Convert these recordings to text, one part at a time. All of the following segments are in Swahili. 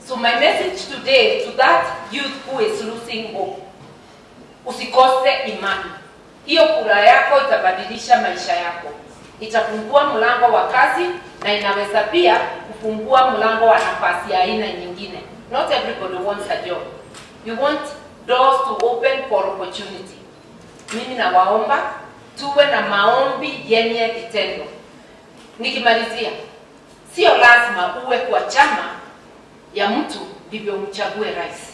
So my message today to that youth who is losing hope, usikose imani. Hiyo kura yako itabadilisha maisha yako, itafungua mlango wa kazi na inaweza pia kufungua mlango wa nafasi ya aina nyingine. Not everybody wants a job. You want doors to open for opportunity. Mimi nawaomba tuwe na maombi yenye vitendo. Nikimalizia, sio lazima uwe kwa chama ya mtu ndivyo umchague rais.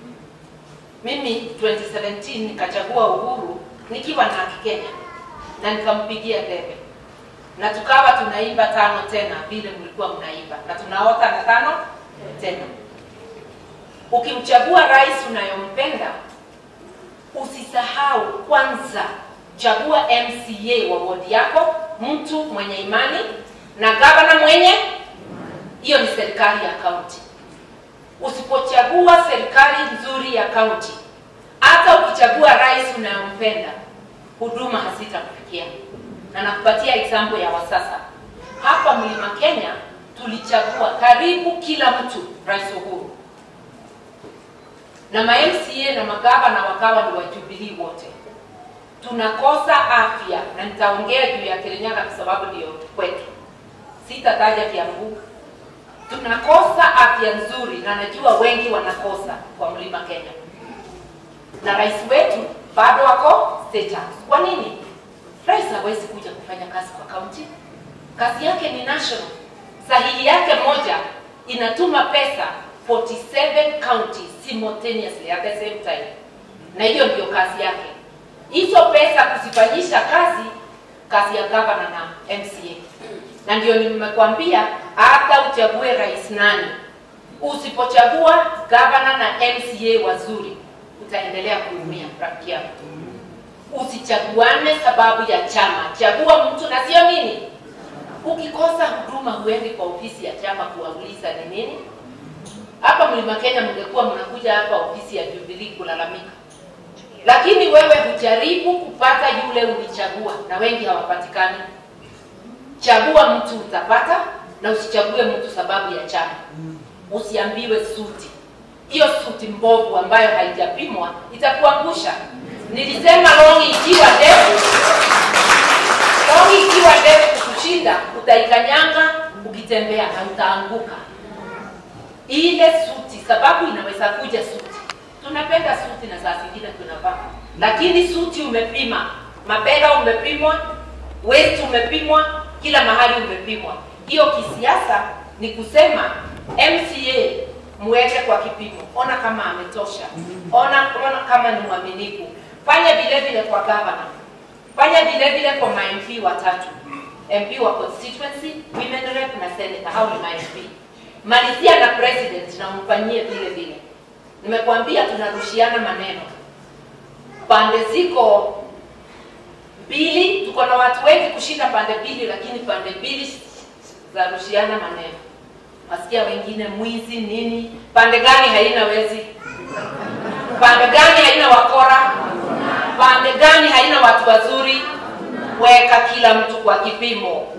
Mimi 2017 nikachagua Uhuru nikiwa na Kenya na nikampigia debe na tukawa tunaimba tano tena vile mlikuwa mnaimba na tunaota na tano tena. Ukimchagua rais unayompenda, usisahau kwanza chagua MCA wa wodi yako, mtu mwenye imani na gavana mwenye. Hiyo ni serikali ya kaunti. Usipochagua serikali nzuri ya kaunti, hata ukichagua rais unayompenda, huduma hazitakufikia. Na nakupatia example ya wasasa. Hapa Mlima Kenya tulichagua karibu kila mtu rais Uhuru, na ma MCA na magavana wakawa ni wa Jubilee wote. Tunakosa afya, na nitaongea juu ya Kirinyaga kwa sababu ndio kwetu, sitataja Kiambu. Tunakosa afya nzuri, na najua wengi wanakosa kwa Mlima Kenya, na rais wetu bado wako state house. Kwa nini? Rais hawezi kuja kufanya kazi kwa kaunti, kazi yake ni national. Sahihi yake moja inatuma pesa 47 counties simultaneously at the same time, na hiyo ndio kazi yake. Hizo pesa kuzifanyisha kazi, kazi ya gavana na MCA, na ndio nimekwambia hata uchague rais nani, usipochagua gavana na MCA wazuri, utaendelea kuumia rafiki yangu. Usichaguane sababu ya chama, chagua mtu na sio nini. Ukikosa huduma, huendi kwa ofisi ya chama kuwauliza ni nini. Hapa Mlima Kenya mngekuwa mnakuja hapa ofisi ya Jubilee kulalamika, lakini wewe hujaribu kupata yule ulichagua, na wengi hawapatikani. Chagua mtu utapata, na usichague mtu sababu ya chama. Usiambiwe suti, hiyo suti mbovu ambayo haijapimwa itakuangusha. Nilisema longi ikiwa ndefu, longi ikiwa ndefu kukushinda, utaikanyanga ukitembea na utaanguka. Ile suti, sababu inaweza kuja suti. Tunapenda suti na saa zingine tunavaa, lakini suti umepima, mabega umepimwa, waist umepimwa, kila mahali umepimwa. Hiyo kisiasa ni kusema MCA muweke kwa kipimo, ona kama ametosha, ona, ona kama ni mwaminifu. Fanya vile vile kwa governor, fanya vile vile kwa ma MP watatu, MP wa constituency, women rep na senator, hao ni ma MP. Malizia na president na mfanyie vile vile. Nimekwambia tunarushiana maneno, pande ziko mbili, tuko na watu wengi kushinda pande mbili, lakini pande mbili za rushiana maneno. Wasikia wengine mwizi nini, pande gani haina wezi? Pande gani haina wakora? Pande gani haina watu wazuri? Weka kila mtu kwa kipimo.